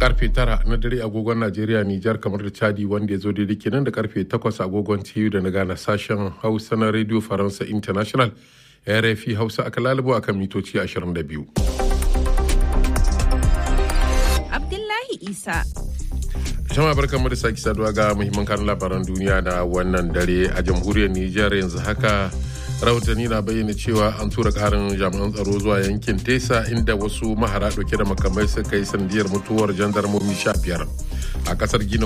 karfe tara na dare agogon najeriya nijar kamar da chadi wanda ya zo daidai kenan da karfe takwas agogon tiyu da na gana sashen hausa na radio faransa international rfi hausa aka lalubo akan mitoci 22 abdullahi isa jama'a barkan mu da sake saduwa ga muhimman kanun labaran duniya na wannan dare a jamhuriyar nijar yanzu haka rahotanni na bayyana cewa an tura karin jami'an tsaro zuwa yankin tesa inda wasu mahara dauke da makamai suka yi sandiyar mutuwar jandarmomi sha biyar a kasar gina